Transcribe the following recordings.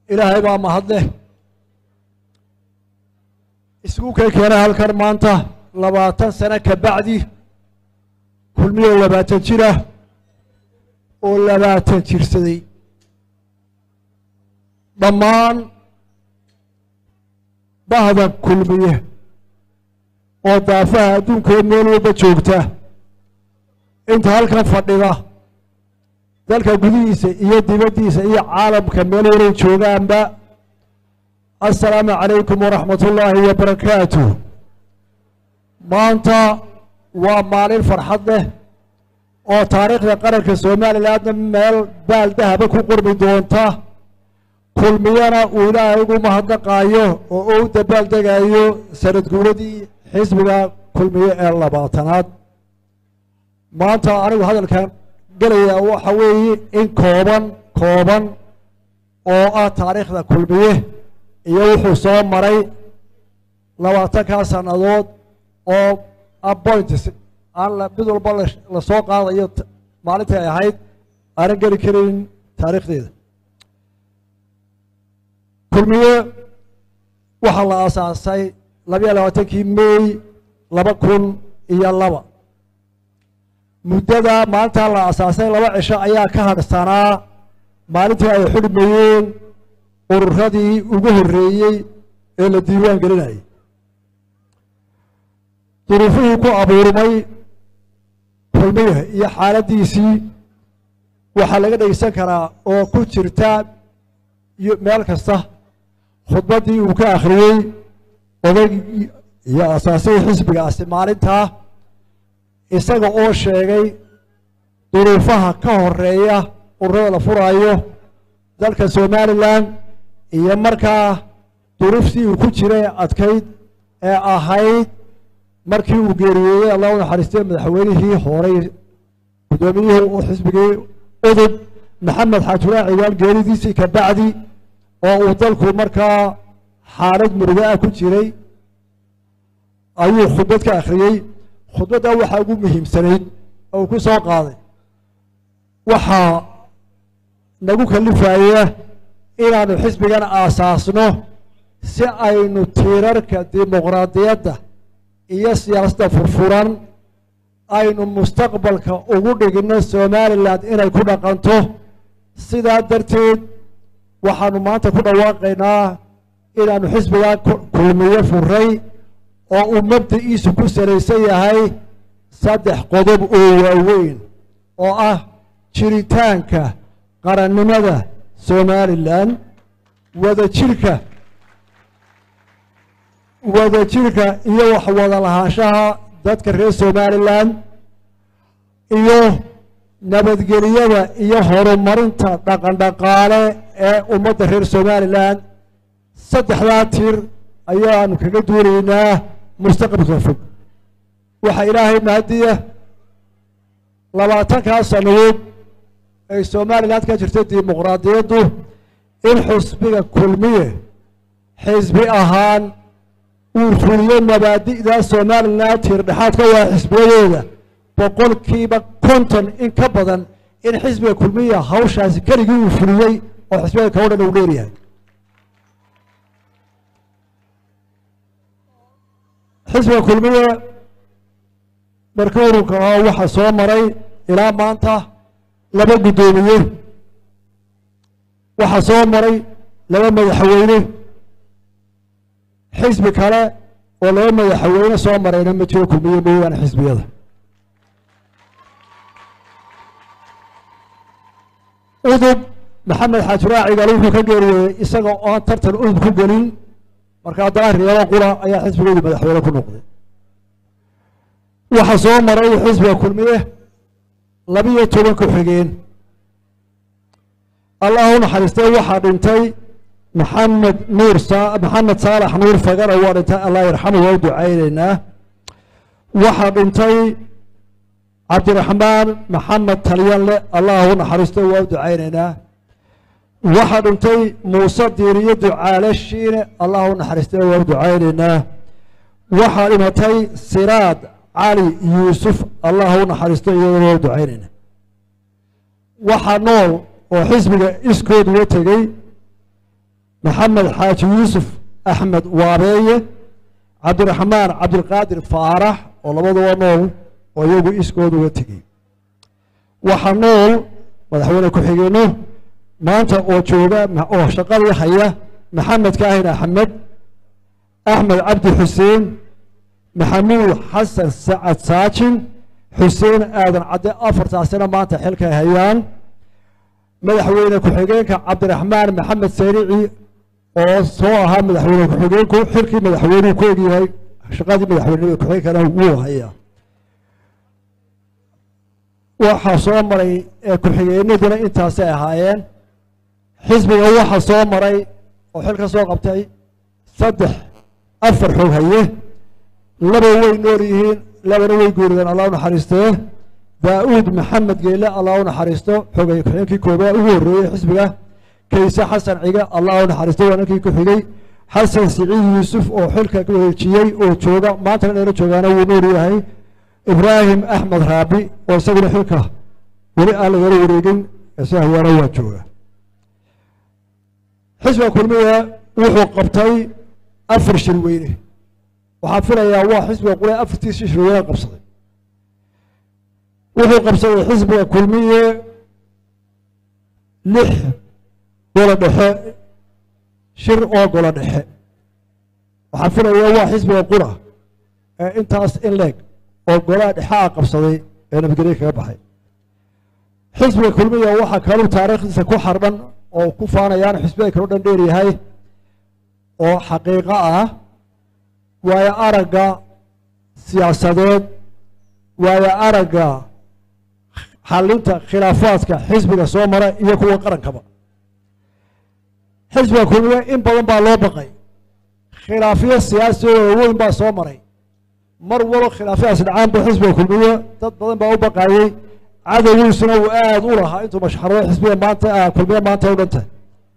ilaahay baa mahadleh isku kay keenay halkan maanta labaatan sano ka bacdi kulmiyo labaatan jira oo labaatan jirsaday dhammaan bahda kulmiye oo daafaha adduunkaee meel walba joogta inta halkan fadhida dalka gudihiisa iyo dibaddiisa iyo caalamka meel walay joogaanba assalaamu calaykum waraxmat ullaahi wabarakaatu maanta waa maalin farxad leh oo taariikhda qaranka somalilandna meel baal dahaba ku qormi doonta kulmiyana uu ilaahay ugu mahadnaqaayo oo u dabaal degayo sanad guuradii xisbiga kulmiye ee labaatanaad maanta anigu hadalkan gelaya waxa weeye in kooban kooban oo ah taariikhda kulmiye iyo wuxuu soo maray labaatankaa sannadood oo appoints aan mid walba lasoo qaadayo maalintii ay ahayd aanan geli karin taariikhdeeda kulmiye waxaa la aasaasay labayo labaatankii may laba kun iyo laba muddada maalintaa la aasaasay laba cisho ayaa ka hadhsanaa maalintii ay xidhmayeen ururadii ugu horreeyey ee la diiwaan gelinayay duruufihii ku abuurmay kulmiye iyo xaaladdiisii waxaa laga dhegeysan karaa oo ku jirta meel kasta khudbaddii uu ka akhriyey oday iyo asaasihii xisbigaasi maalintaa isaga oo sheegay duruufaha ka horeeya ururada la furaayo dalka somalilan iyo markaa duruuftii uu ku jiray adkayd ee ahayd markii uu geeriyeeyey allah u naxariistay madaxweynihii horey guddoomiyihii u xisbigii udub maxamed xaajulaa ciwaan geeridiisii ka bacdi oo uu dalku markaa xaalad murugo ah ku jiray ayuu khudbad ka akhriyey khudbadda waxaa ugu muhiimsanayd oo uu ku soo qaaday waxaa nagu kalifaya inaanu xisbigan aasaasno si aynu tiirarka dimuqraadiyadda iyo siyaasadda furfuran aynu mustaqbalka ugu dhigno somalilan inay ku dhaqanto sidaa darteed waxaanu maanta ku dhawaaqaynaa inaanu xisbigaa kulmiye furay oo uu mabda'iisu ku salaysan yahay saddex qodob oo waaweyn oo ah jiritaanka qarannimada somalilan wada jirka wada jirka iyo wax wada lahaanshaha dadka reer somalilan iyo nabadgeliyada iyo horumarinta dhaqan dhaqaale ee ummadda reer somalilan saddexdaa tir ayaanu kaga duunaynaa mustaqbalka fog waxaa ilaahay mahadiya labaatankaa sannadood ay somalilan ka jirtay dimuqraadiyaddu in xusbiga kulmiye xisbi ahaan uu fuliyo mabaadi'da somalilan tiirdhexaadka waa xisbiyadooda boqolkiiba konton in ka badan in xisbiga kulmiya hawshaasi keligii uu fuliyey oo xisbiyada kao dhan uu dheeryahay xisbiga kulmiye markii ururka ah waxaa soo maray ilaa maanta laba guddoomiye waxaa soo maray laba madaxweyne xisbi kale oo laba madaxweyne soo marayna ma jiro kulmiye mooyaane xisbiyada udub maxamed xaajiraacigal wuxuu ka geeriyey isaga oon tartan udub ku gelin marka haddana reebo qura ayaa xisbigoodu madaxweyne ku noqday waxaa soo maray xisbiga kulmiye labiyo toban ku-xigeen allah u naxariistay waxaa dhintay maxamed nuur maxamed saalax nuur fagana waa dhintay allah yarxamu waa u ducaynaynaa waxaa dhintay cabdiraxmaan maxamed talyanle allah u naxariistay waa u ducaynaynaa waxaa dhintay muuse diiriyo ducaale shiine allah u naxariistay waa u ducaynaynaa waxaa dhimatay siraad cali yuusuf allah u naxariistay iyadana waa u ducaynaynaa waxaa nool oo xisbiga iskood uga tegey maxamed xaaji yuusuf axmed waabeeye cabdiraxmaan cabdilqaadir faarax oo labaduba nool oo iyagu iskooda uga tegey waxaa nool madaxweyne ku-xigeenno maanta oo jooga oo shaqadii haya maxamed kaahin axmed axmed cabdi xuseen maxamuud xasan sacad saajin xuseen aadan cadde afartaasina maanta xilkay hayaan madaxweyne ku-xigeenka cabdiraxmaan maxamed sayrici oo soo ahaa madaxweyne ku-xigeenku xilkii madaxweynuhu ku egyahay shaqadii madaxweyne ku-xigeenkana wuu hayaa waxaa soo maray ku-xigeenaduna intaasay ahaayeen xisbiga waxaa soo maray oo xil ka soo qabtay saddex afar xoog haye laba way nool yihiin labana way guurideen allah u naxariistee daa'uud maxamed geele allah u naxariisto xogay ku-xigeenkii koobaa ugu horreeyey xisbiga kayse xasan cige allah u naxariisto waa ninkii ku xigay xasan siciid yuusuf oo xilka wareejiyey oo jooga maantana dheero joogaana wuu nool yahay ibraahim axmed raabi oo isaguna xilka weli aan lagala wareegin ise hayaana waa jooga xisbiga kulmiga wuxuu qabtay afar shir weyne waxaan filayaa waa xisbiga qule afartiisii shir weyne qabsaday wuxuu qabsaday xisbiga kulmiye lix golo dhexe shir oo golo dhexe waxaan filayaa waa xisbiga qura ee intaas in leeg oo golaha dhexaa qabsaday ee nabadgelye kaga baxay xisbiga kulmiya waxaa kaluu taariikhdiisa ku xardhan oo ku faanayaan xisbiyada kaloo dhan dheer yahay oo xaqiiqo ah waayo aragga siyaasadeed waayo aragga xalinta khilaafaadka xisbiga soo mara iyo kuwa qarankaba xisbiga kulmiya in badan baa loo baqay khilaafyo siyaasi oo weyn baa soo maray mar walo khilaafyahaas dhacaanba xisbiga kulmiye dad badan baa u baqaayey cadowgiisuna uu aada u lahaa intuu mashxarado xisbiga maanta kulmiye maanta u dhantay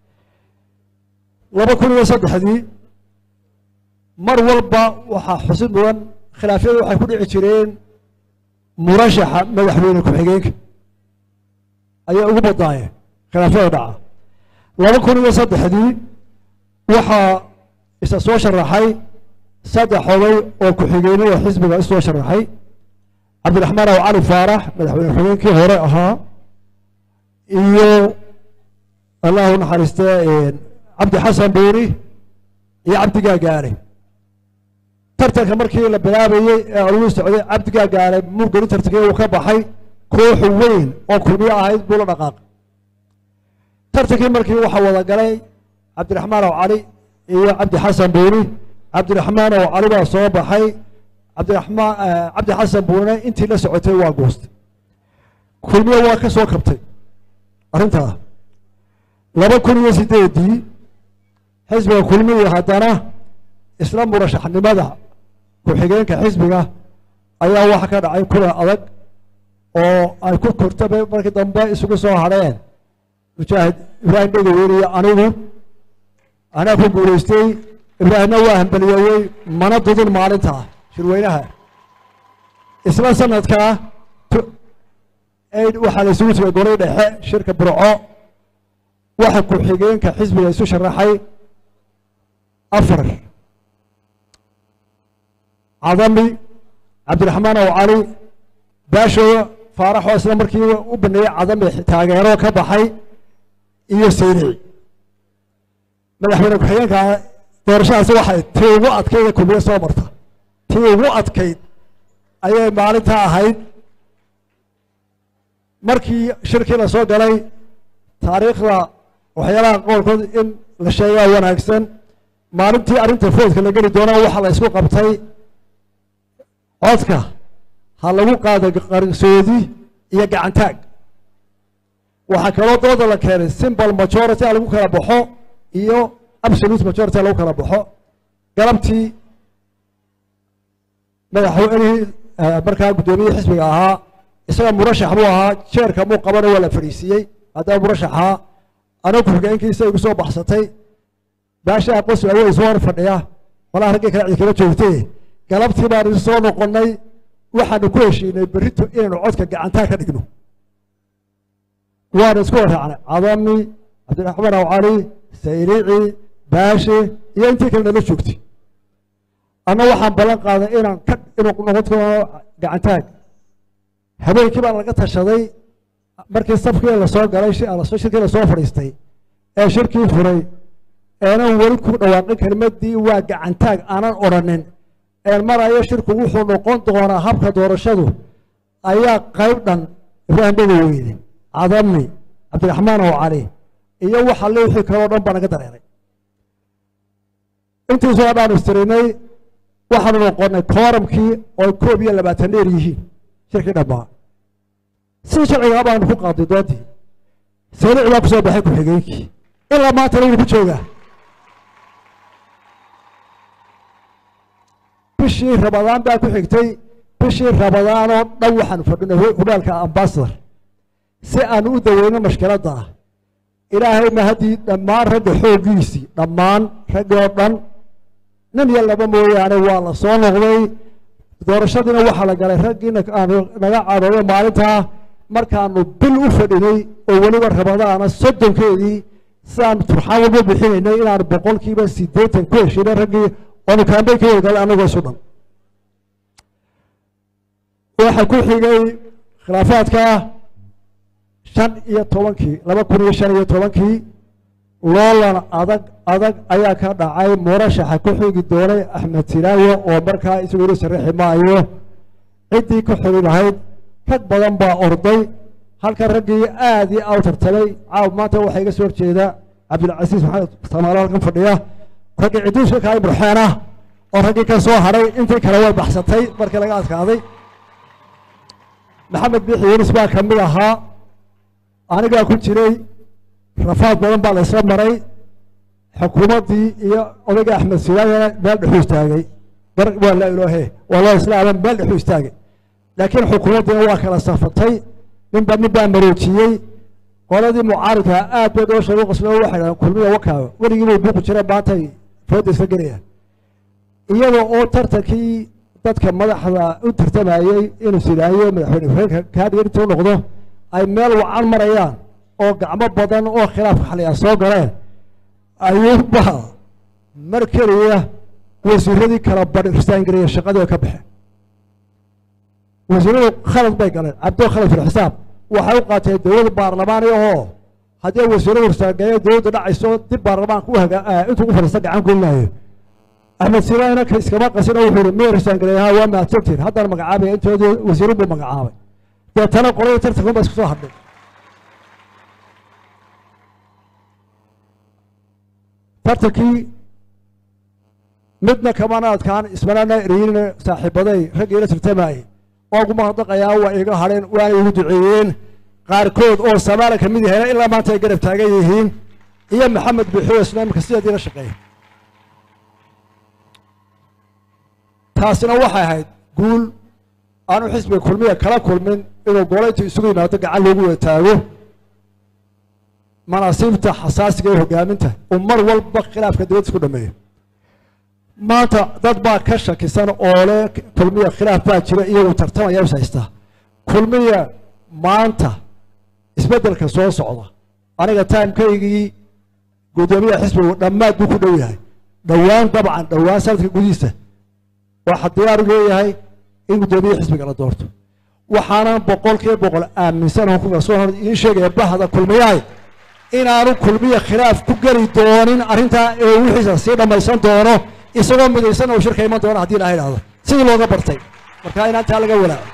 laba kun iyo saddexdii mar walba waxaa xusid mudan khilaafyadu waxay ku dhici jireen murashaxa madaxweyne ku-xigeenka ayaa ugu badnaayeen khilaafyada dhaca laba kun iyo saddexdii waxaa isa soo sharaxay saddex oday oo ku-xigeenada xisbiga isoo sharaxay cabdiraxmaan aw cali faarax madaxweyne ku-xigeenkii hore ahaa iyo allahu naxariistee cabdi xasan buuri iyo cabdi gaagaale tartanka markii la bilaabayey ee aluu socday cabdi gaagaale murgeli tartankii uu ka baxay koox weyn oo kulmiyo ahayd buu la dhaqaaqay tartankii markii waxaa wada galay cabdiraxmaan aw cali iyo cabdi xasan buuri cabdiraxmaan oo cali baa soo baxay cabdiraxmaan cabdi xasan buune intii la socotay waa goostay kulmiye waa ka soo kabtay arrintaa laba kun iyo sideedii xisbiga kulmiya haddana isla murashaxnimada ku-xigeenka xisbiga ayaa waxa ka dhacay kulan adag oo ay ku kortaba markii dambe isugu soo hadheen mujaahid ibraahim dhegaweyne iyo anigu anaa ku guulaystay ibraahimna waa hambaliyeeyey mana dudin maalintaa shirweynaha isla sanadkaa waxaa la isugu tegay golay dhexe shirka burco waxa ku-xigeenka xisbiga isu sharaxay afar cadami cabdiraxmaan ow cali baasho faaraxoo isla markiiba u baneeyey cadami taageero ka baxay iyo sayrici madaxweyne ku-xigeenka doorashadaasi waxay tii ugu adkayd kulmiye soo marta tii ugu adkayd ayay maalintaa ahayd markii shirkii la soo galay taariikhda waxyaalaha qoolkood in la sheegaa wanaagsan maalintii arrinta foodka la geli doona waxaa la isku qabtay codka ha lagu qaado qarsoodi iyo gacantaag waxaa kaloo dooda la keenay simbol majority a lagu kala baxo iyo absolute majority a lagu kala baxo galabtii madaxweynihii markaa guddoomiyihii xisbiga ahaa isaga murashax buu ahaa jeerka muu qabana waa la fadhiisiiyey haddaba murashaxaa aniga ku-xigeenkiisa igu soo baxsatay baashaa qosl awey soo hor fadhiya malaha raggii kale cid kala joogtee galabtii baan isu soo noqonnay waxaanu ku heshiinay berrito inaynu codka gacantaa ka dhigno waanu isku waraacnay cadami cabdiraxmaan aw cali sayrici baashe iyo intii kale nala joogtay anna waxaan ballan qaaday inaan ka inuu noqon doono gacantaag habeenkii baa laga tashaday markii safkii lasoo galay shirkii lasoo fadhiistay ee shirkii furay eenan weli ku dhawaaqin kelimadii waa gacantaag aanan odhanin een marayo shirku wuxuu noqon doonaa habka doorashadu ayaa qayb dhan ibraahim bada weyne cadami cabdiraxmaan oo cali iyo waxa le wixii kaleo dhan baa naga dareeray intiisoo dhaan istirinay waxaanu noqonay kooramkii oo koob iyo labaatan dheer yihiin shirkii dhammaa si sharcigaa baanu ku qaaday doontii salici baa kusoo baxay ku-xigeenkii ilaa maantana wuu ku joogaa bishii rabadaan baa ku xigtay bishii rabadaanoo dhan waxaanu fadhinay hudhaalka ambasador si aanu u daweyno mashkiladda ah ilaahay ma haddii dhammaan ragga xooggiisii dhammaan raggii oo dhan nin iyo laba mooyaane waa la soo noqday doorashadiina waxaa la galay raggiina aanu naga cadooyo maalintaa markaanu bil u fadhinay oo weliba rabadaana soddonkeedii sidaanu turxaan walba bixinaynay inaanu boqolkiiba siddeetan ku heshinay raggii oonu kaambey ka wadagalay annagoo isu dhan waxa ku xigay khilaafaadka shan iyo tobankii laba kun iyo shan iyo tobankii loolan adag adag ayaa ka dhacay murashaxa ku xigi doonay axmed silaayo oo markaa isagu ila sharaxi maayo ciddii ka xuli lahayd rag badan baa orday halka raggii aad iyo aw tartamay caaw maanta waxaa iga soo horjeeda cabdilcasiis maxamed samaalo halkan fadhiya raggii ciduuska kaay burxeen ah oo raggii ka soo hadhay intii kale way baxsatay markii laga adkaaday maxamed biixi yunis baa ka mid ahaa anigaa ku jiray rafaad badan baa la isla maray xukuumaddii iyo odayga axmed silaayana meel dhexuu istaagay gar waa laa ilaahe waa loo islaama meel dhexuu istaagay laakiin xukuumaddiina waa kala safatay ninba nin baa maroojiyey qoladii mucaaridka aad bay doo sheego qoslo waxay dhahdeen kulmiya wakaaga weligii bay buuqi jireen maantay fooda isla gelayaan iyada oo tartankii dadka madaxda u tartamayey inuu silaayo madaxweyne hureenka kaadhiga intuu noqdo ay meel wacan marayaan oo gacmo badan oo khilaafka xaliya soo galeen ayuuba mar keliya wasiiradii kala badh ristaangareeya shaqadii ay ka baxeen wasiiradu khalad bay galeen cabdo khalad fil xisaab waxay u qaateen dowlad baarlamaani ahoo haddii wasiiradu ristaangareeya dowladda dhacayso dib baarlamaanka u haga intuu u fadhiista gacan gelinayo axmed silaayna iskama qasino wuxuu ihi miya ristaangareeyaha waa mahadsantiin haddana magacaabaya intoodii wasiiru buu magacaabay deetana qoladii tartankan baa isku soo hadhay tartankii midna kamana adkaan ismanana ereyinna saaxiibaday raggii la tartamayey waa ugu mahadnaqayaa waa iga hadheen waana igu duceeyeen qaarkood oo samaala ka mid yahayna ilaa maanta ay garab taagan yihiin iyo maxamed buuxiyo isna imika sideedii la shaqeeya taasina waxay ahayd guul aanu xisbiga kulmiya kala kulmin inuu goolayntu isugu yimaado gacan loogu wada taago manaasiibta xasaasiga ee hogaaminta uu mar walba khilaafka dowladda isku dhameeyo maanta dad baa ka shakisan oo le kulmiya khilaaf baa jira iyagu tartamaya is haystaa kulmiya maanta isbeddelka soo socda aniga timekaygii guddoomiyaha xisbigu dhammaad buu ku dhow yahay dhowaan dabcan dhowaan sanadka gudihiisa waxaa diyaaru leeyahay in guddoomiyaha xisbiga la doorto waxaanan boqol kiiba boqol aaminsan oo ku kalsoon hor idiin sheegaya bahda kulmiyahay inaanu kulmiya khilaaf ku geli doonin arrintaa ee wixiisa sii dhammaysan doono isagoo midaysan oo shirka iman doona haddii ilaha idhahdo sidii looga bartay marka inaan taa laga walaaco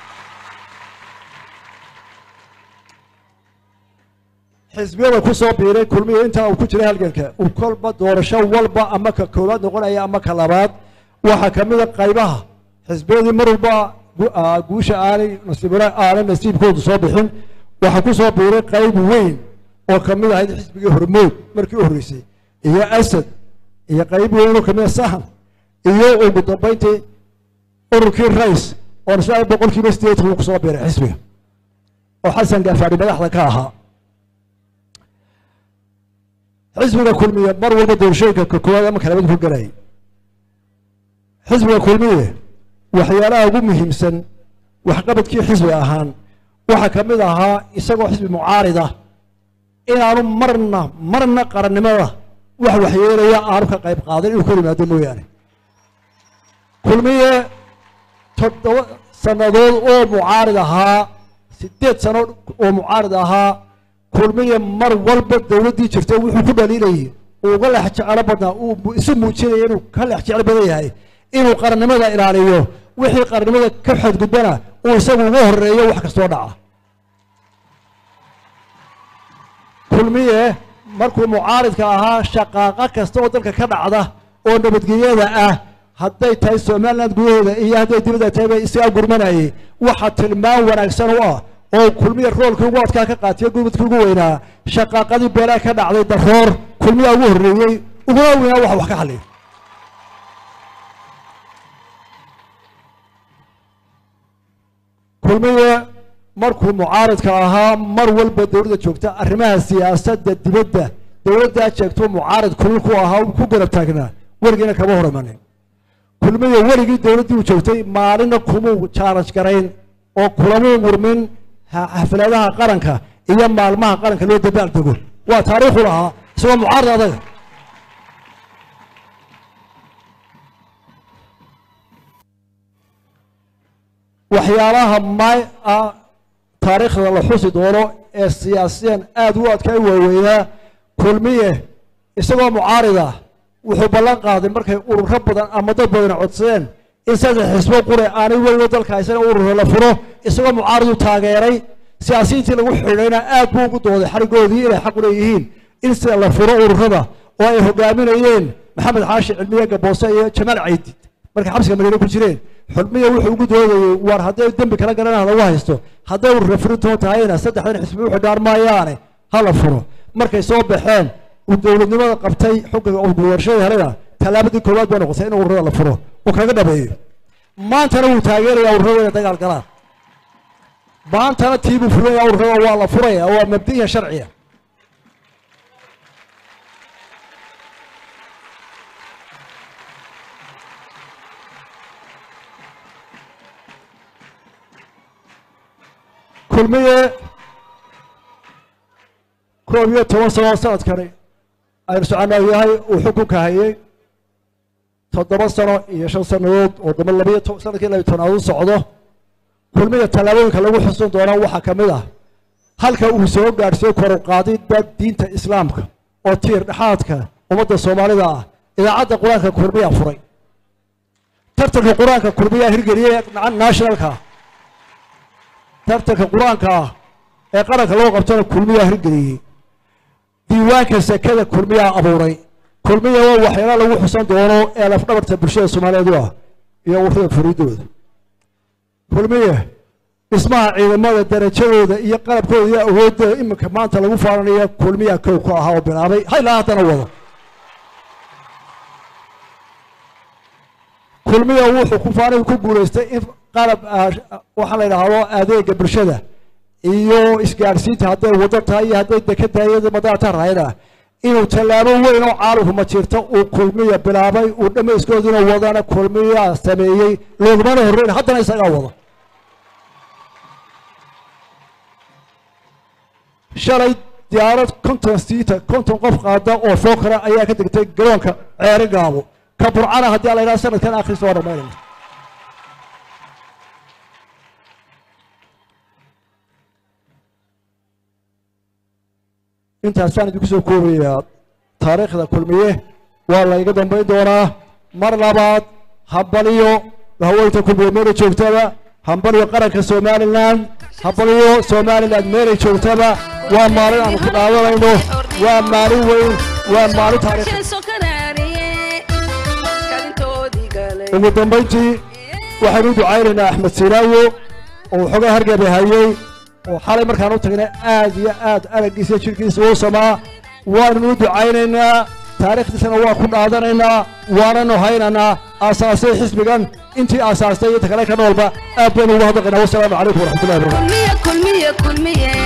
xisbiyada ku soo biiray kulmiya intaa uu ku jiray halganka uu kolba doorasho walba ama ka koowaad noqonaya ama ka labaad waxaa ka mid a qaybaha xisbiyadii mar walba guusha aanay nasiibra aanay nasiibkoodu soo bixin waxaa ku soo biiray qayb weyn oo ka mid ahayd xisbigii hormood markii u horreysay iyo asad iyo qayb weyn oo kamid a sahan iyo ugu dambayntii ururkii rais oo isla boqolkiiba sideetan uu ku soo biiray xisbiga oo xasan gaafaadhi madaxda ka ahaa xisbiga kulmiye mar walba doorashooyinka ka koowaad ama kalabad ku galayay xisbiga kulmiye waxyaalaha ugu muhiimsan waxqabadkii xisbi ahaan waxaa ka mid ahaa isagoo xisbi mucaarida inaanu marna marna qarannimada wax waxyeelaya aanu ka qayb qaadan inuu ka yimaado mooyaane kulmiye toddoba sannadood oo mucaarid ahaa siddeed sano oo mucaarid ahaa kulmiye mar walba dowladdii jirta wuxuu ku dhaliilayay uu uga leex jecelo badnaa uu isu muujinaya inuu ka leex jecel badan yahay inuu qarannimada ilaaliyo wixii qarannimada ka xadgudbana uu isagu uga horeeyo wax kastoo dhaca kulmiye markuu mucaaridka ahaa shaqaaqa kasta oo dalka ka dhacda oo nabadgelyada ah hadday tahay somaliland gudaheeda iyo hadday dibadda tahay bay isagaa gurmanayay waxa tilmaan wanaagsan u ah oo kulmiye roolkii ugu adkaa ka qaatiyo gurmadkii ugu weynaa shaqaaqadii beelaa ka dhacday daroor kulmiyaa ugu horreeyey uguna weynaa waxa wax ka xalliya kulmiye markuu mucaaridka ahaa mar walba dowladda joogta arrimaha siyaasadda dibadda dowladdaa jeegtuu mucaarid kulil ku ahaa ku garab taagnaa weligiina kama hor imanin kulmiye weligii dowladdii uu joogtay maalina kumuu jaalaj garayn oo kulamuu murmin xafladaha qaranka iyo maalmaha qaranka loo dabaal dego waa taariikhu lahaa isagoo mucaarid adaga waxyaalaha may ah taariikhda la xusi doono ee siyaasiyan aada u adkaa waaweynaa kulmiye isagoo mucaarida wuxuu ballan qaaday markay ururo badan ama dad badan codsadeen in saddex xisbo qure aanay weliba dalka haysan ururo la furo isagoo mucaaridu taageeray siyaasiyiintii lagu xidhayna aad buu ugu dooday xarigoodii inay xaq u leeyihiin in sida la furo ururada oo ay hogaaminayeen maxamed xaashi cilmiye gaboose iyo jamaal caydid markay xabsiga madiine ku jireen xulmiya wuxuu ugu doodayey war hadday dembi kala garanaa lagu haysto hadday urura furintoon tahayna saddexdan xisbi u xidhaan maayaane ha la furo markay soo baxeen uu dowladnimada qabtay xukunka doorashada helena tallaabadii koowaad bay noqotay in ururada la furo oo kaga dhabeeyo maantana wuu taageerayaa ururada inay dagaal galaan maantana tiibuu furaya ururada waa la furaya waa mabdiya sharciya kulmiye koob iyo toban sano sanadkani aynu soconaa yahay uu xukunka hayay toddoba sano iyo shan sannadood oo damba labiyo to sanadkii labiyo tobnaad u socdo kulmiya tallaabooyinka lagu xusun doonaa waxaa ka mid ah halka uu soo gaadhsiiyo koruqaadida diinta islaamka oo tiir dhexaadka ummadda soomaalida ah idaacadda qur-aanka kulmiyaa furay tartanka qur-aanka kulmiyaa hirgeliyey nationalka tartanka qur-aanka ah ee qaranka loo qabtana kulmiyaa hirgeliyey diiwaanka sekada kulmiyaa abuuray kulmiya waa waxyaala lagu xusan doono ee lafdhabarta bulshada soomaaliyeed u ah iyo ururada furiidooda kulmiye dhismaha ciidamada darajadooda iyo qalabkooda iyo awoodooda iminka maanta lagu faananayo kulmiyaa kow ku ahaa oo bilaabay haylaa haddana wado kulmiya wuxuu ku faanay ku guulaystay in qalab waxaa la yidhaahdo adeega bulshada iyo isgaadhsiinta hadday wado tahay iyo hadday deka tahay iyo madaata rahayna inuu tallaabo weyn oo caalamku ma jirto uu kulmiya bilaabay uu dhammayskoodina wadana kulmiya sameeyey loogumana horreyn haddana isagaa wada shalay diyaarad konton siita konton qof qaada oo fookara ayaa ka degtay garoonka ceeri gaabo ka burcana haddii ala yidhaha sanadkan akhris waa dhammaynayna intaasaan idinku soo koobayaa taariikhda kulmiye waa layga dambayn doonaa mar labaad hambaliyo haweynta kulmiye meelay joogtaba hambaliyo qaranka somalilan hambaliyo somalilan meelay joogtaba waa maalin aanu ku dhaadanayno waa maalin weyn waa maalin taariikh ugu dambayntii waxaynu u ducaynaynaa axmed sinaawo oo waxoogaa hargaba hayey oo xalay markaan u tagnay aad iyo aad araggiisa jirkiisa uu samaa waannu u ducaynaynaa taariikhdiisana waa ku dhaadanaynaa waananu haynaynaa aasaasay xisbigan intii aasaastay iyo inta kale ka noolba aad baynu ugu hadlaqaynaa wasalaamu calaykum waraxmatullahi wabarakatu kulmiye kulmiye kulmiye